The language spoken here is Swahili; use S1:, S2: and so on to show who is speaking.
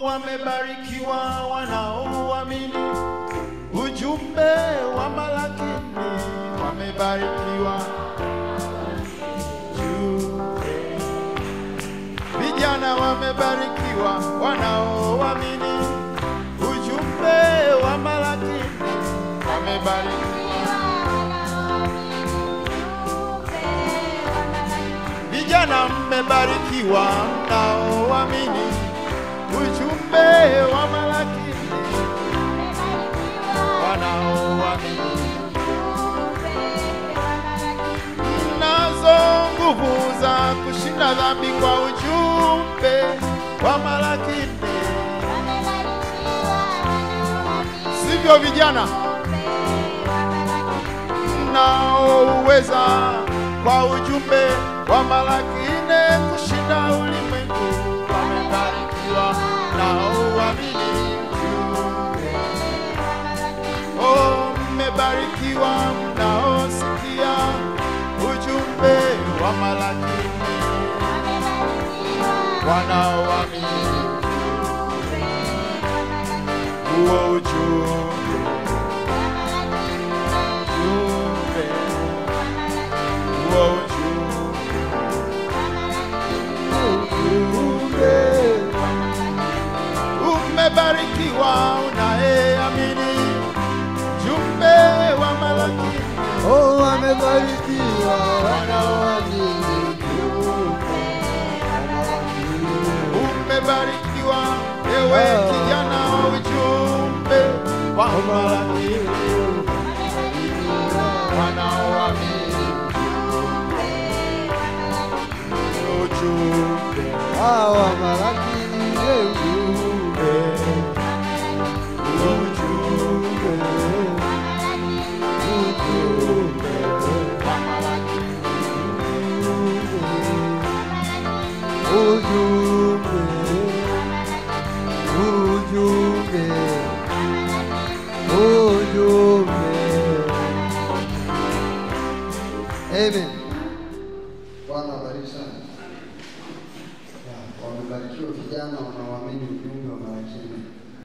S1: wamebarikiwa wanaoamini ujumbe wa Malakini, wamebarikiwa Ujumbe. Vijana wamebarikiwa wanaoamini ujumbe wa Malakini, wamebarikiwa Vijana mmebarikiwa mnaoamini ujumbe wa Malakini, wanaoamini mnazo nguvu za kushinda dhambi kwa ujumbe wa Malakini, sivyo vijana? Mnaouweza kwa ujumbe wa Malakini kushinda ulimwengu, wamebarikiwa mnaoamini ujumbe. Oh, mmebarikiwa mnaosikia ujumbe wa Malakini, wanaoamini huo ujumbe, ujumbe, huo ujumbe, ujumbe. Umebarikiwa unayeamini ujumbe wa Malakini.
S2: Oh, wamebarikiwa wanaoamini
S1: Umebarikiwa ewe kijana wa ujumbe wa Malakini, wanaoamini ujumbe
S2: hawa malakini ujumbe
S1: ujumbe
S2: ujumbe
S1: wa Malakini.
S2: ujumbe ujumbe ujumbe Amen. Bwana abariki sana. Ya, Wamebarikiwa vijana wanaoamini ujumbe wa Malakini.